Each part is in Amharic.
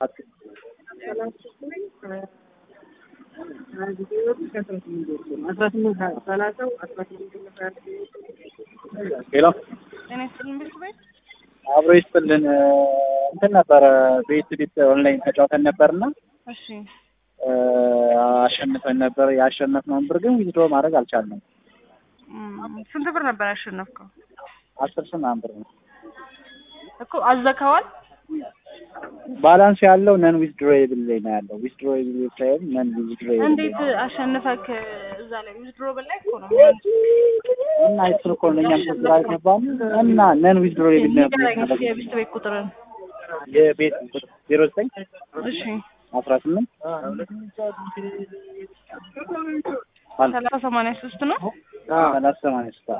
ሄሎ ጤና ይስጥልን ቤት ቤት አብሮ ይስጥልን። እንትን ነበረ ቤት ቤት ኦንላይን ተጫውተን ነበርና እሺ አሸንፈን ነበር። ያሸነፍነውን ብር ግን ዊዝድሮ ማድረግ አልቻልንም። እም፣ ስንት ብር ነበር ያሸነፍከው? አስር ሺህ ምናምን ብር ነው። እኮ አዘከዋል። ባላንስ ያለው ነን ዊዝድሮብል ላይ ነው ያለው። ዊዝድሮብል ሳይሆን ነን ዊዝድሮብል እንዴት አሸንፈክ? እዛ ላይ ዊዝድሮ በላይ እኮ ነው እና እሱን እኮ ነው እኛም ስራ ገባን እና ነን ዊዝድሮብል ንገረኝ እስኪ የቤት ቤት ቁጥርን። የቤት ዜሮ ዘጠኝ እሺ አስራ ስምንት ሰላሳ ሰማንያ ሶስት ነው። ሰላሳ ሰማንያ ሶስት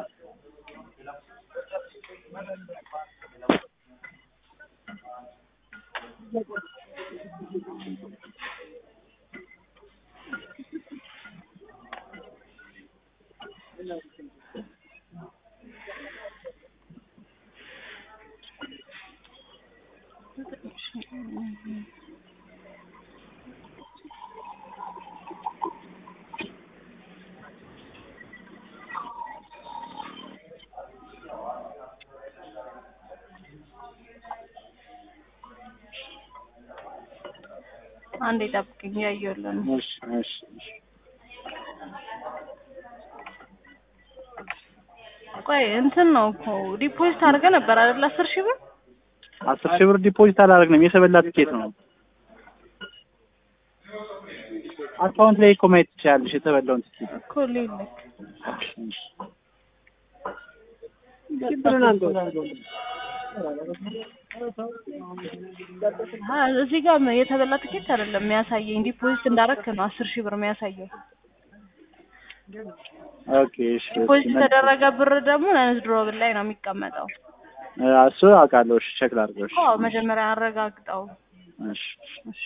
አንዴ ጠብቅኝ፣ እያየሁልህ ነው። እሺ እሺ እሺ ቆይ እንትን ነው እኮ ዲፖዚት አድርገህ ነበር አይደል? አስር ሺህ ብር አስር ሺህ ብር ዲፖዚት አላደረግንም። የተበላ ትኬት ነው። አካውንት ላይ እኮ ማየት ትችላለሽ የተበላውን ትኬት። እኮ ሌለክ አ እዚህ ጋር የተበላ ትኬት አይደለም የሚያሳየኝ፣ ዲፖዚት እንዳረክ ነው አስር ሺህ ብር የሚያሳየው። ኦኬ እሺ። ዲፖዚት የተደረገ ብር ደግሞ ነንዝድሮብል ላይ ነው የሚቀመጠው። እሱ አውቃለሁ። እሺ ቼክ ላድርገው። እሺ አዎ መጀመሪያ አረጋግጠው። እሺ እሺ